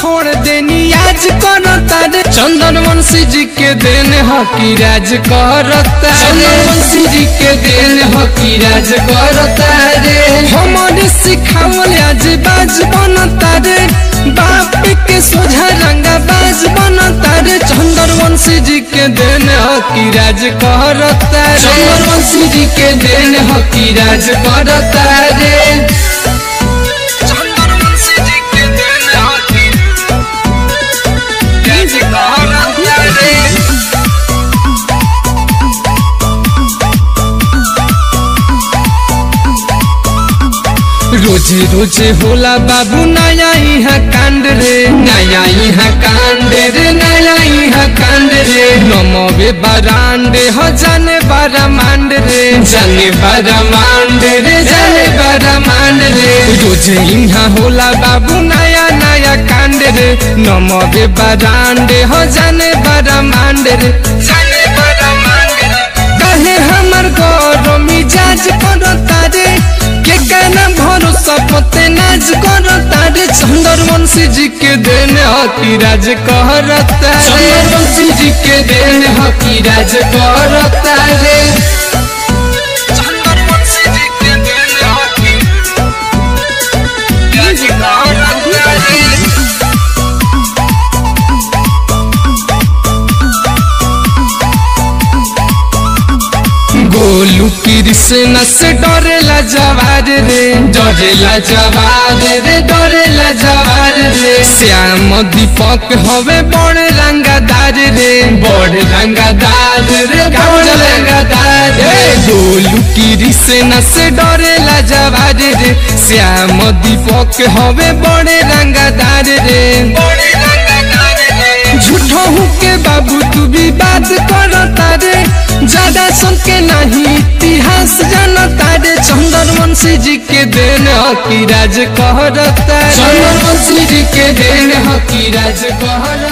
छोड़ देनी आज करता रे चंदन वंशी जी के देन हकी राज करता चंदन वंशी जी के देन हकी राज करता रे हमारे सिखावल आज बाज बनता रे बाप के सोझा रंगा बाज बनता रे चंदन वंशी जी के देन हकी राज करता रे चंदन वंशी जी के देन हकी राज करता रे चंदन वंशी जी के देन हकी राज करता रे रोजे रोजे होला बाबू नया यहाँ कांड रे नया यहाँ कांड रे नया यहाँ कांड रे नमवे बरांडे हो जाने बारा मांड रे जाने बारा मांड रे जाने बारा मांड रे रोजे यहाँ होला बाबू नया नया कांड रे नमवे बरांडे हो जाने बारा मांड रे जाने बारा मांड रे कहे हमर गौरव मिजाज करता रे के कहना भरोसा पते नाज करता रे चंदर वंशी जी के देन हकी राज कहरता रे चंदर वंशी जी के देन हकी राज करता रे चंदर वंशी जी के देन हकी राज करता रे गोलू कृष्ण से डरेला जवार रे डरेला जवार रे डरेला जवार रे श्याम दीपक हवे बड़ रंगादार रे बड़ रंगादार रे बड़ रंगादार रे गोलू कृष्ण से डरेला जवार रे श्याम दीपक हवे बड़ रंगादार रे बड़ रंगादार रे झूठो के बाबू तू भी बात करता रे ज्यादा सुन के नहीं इतिहास जानता रे चंदन वंशी जी के देन हकी राज कहरता चंदन वंशी जी के देन हकी राज कहरता